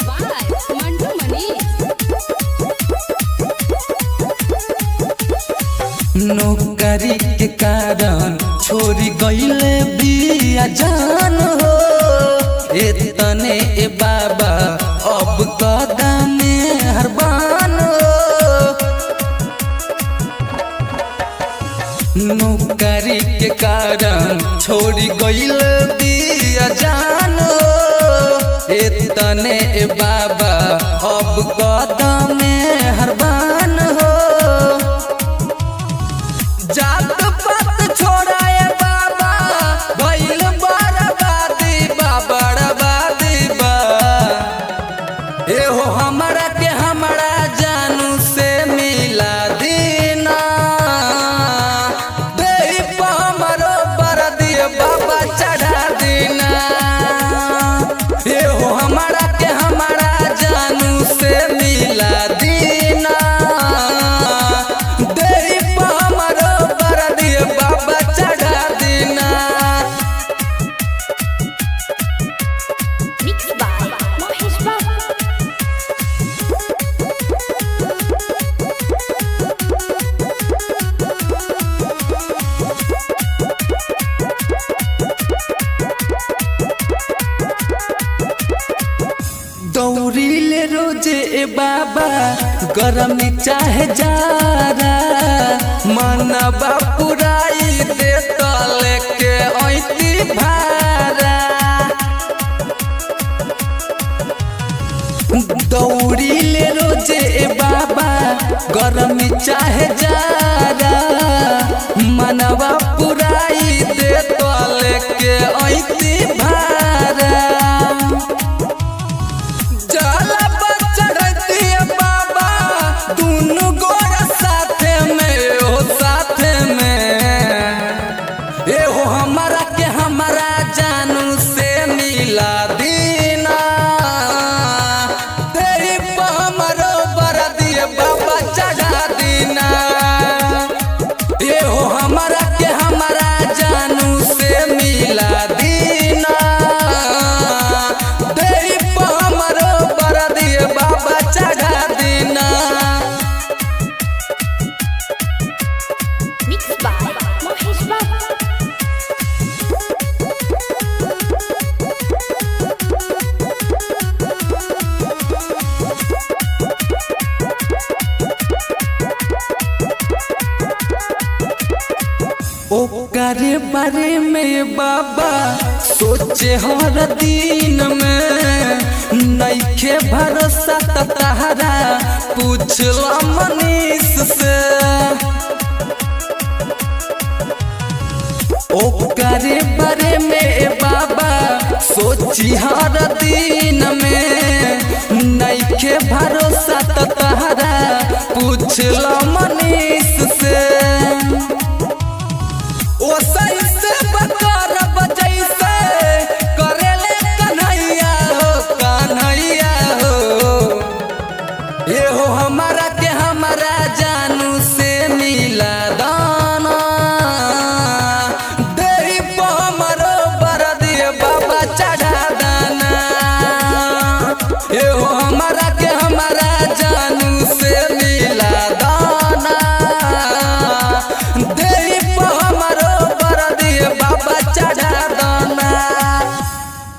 by Mantu Mani. नौकरी के कारण छोड़ी गईले बिया जान हो एतने ए बाबा अब कदम हरबान हो नौकरी के कारण छोड़ी गईले बिया जान हो एतने ए बाबा अब कदम हरबान हो जात पात छोड़ाए बाबा भइल बर्बादी बा बर्बादी बा एहो हमरा के हमरा जानू से मिला दीना देही पर हमरो बरदी बाबा चढ़ा दीना एहो हमरा के हमरा जानू से मिला दीना देही पर हमरो बरदी बाबा चढ़ा दीना Mixed by Mahesh Babu. दौड़ीले रोजे ए बाबा गरम चाहे जारा मनबा पुराई दे तले के ऐती भारा दौड़ीले रोजे ए बाबा गरम चाहे जारा मनबा पुराई दे तले के ऐती भारा जाला पर चढ़ती बाबा दुनु गोरा साथे में ओ साथे में एहो हमारा के हमारा जानू से मिला दीना तेरी पर हमरो बरदी बाबा चढ़ा दीना एहो हमारा के हमारा जानू से मिला दीना तेरी पर हमरो बरदी बाबा चढ़ा दीना Mixed by Mahesh Babu. ओकरे बारे में बाबा सोचे हर दिन में नइखे भरोसा त तहरा पूछला मनीष से ओकरे बारे में बाबा सोची हर दिन में नइखे भरोसा त तहरा पूछला